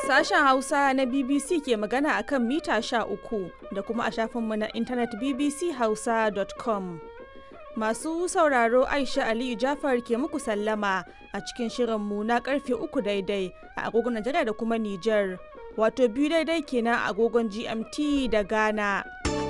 Sashen Hausa na BBC ke magana a kan mita uku da kuma a shafinmu na intanet bbchausa.com. Masu sauraro Aisha Aliyu Jafar ke muku sallama a cikin shirinmu na karfe uku daidai a agogon Najeriya da kuma Nijar, wato biyu daidai kenan a agogon GMT da Ghana.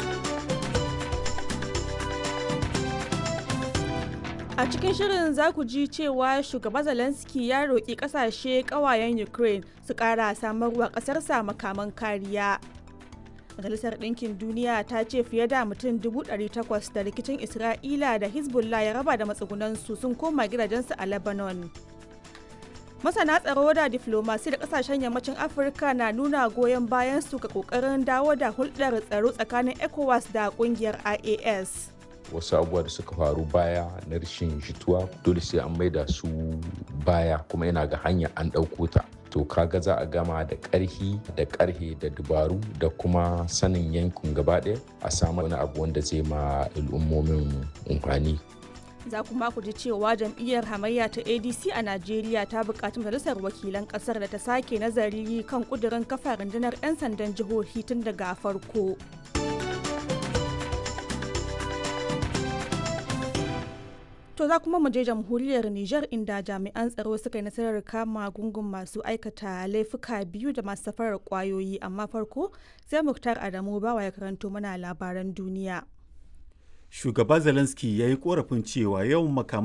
A cikin shirin za ku ji cewa shugaba Zelensky ya roƙi ƙasashe ƙawayen Ukraine su ƙara samarwa ƙasarsa makaman kariya. Majalisar Ɗinkin Duniya ta ce fiye da mutum 800 da rikicin Isra'ila da Hezbollah ya raba da matsugunansu sun koma gidajensu a Lebanon. Masana tsaro da diflomasi da ƙasashen yammacin Afirka na nuna goyon bayan su ga ƙoƙarin dawo da hulɗar tsaro tsakanin ECOWAS da ƙungiyar IAS. wasu abubuwa da suka faru baya na rashin jituwa dole sai an maida su baya kuma yana ga hanya an ɗauko ta to kaga za a gama da ƙarhi da ƙarhe da dubaru da kuma sanin yankin gaba ɗaya a samu wani abu wanda zai ma al'ummomin amfani za kuma ku ji cewa jam'iyyar hamayya ta adc a najeriya ta buƙaci majalisar wakilan ƙasar da ta sake nazari kan ƙudurin kafa rundunar 'yan sandan jihohi tun daga farko To za kuma mu je jamhuriyar Nijar inda jami'an tsaro suka yi nasarar kama gungun masu aikata laifuka biyu da masu safarar kwayoyi amma farko sai Muktar Adamu bawa ya karanto mana labaran duniya. Shugaba Zelensky ya yi korafin cewa yawan makaman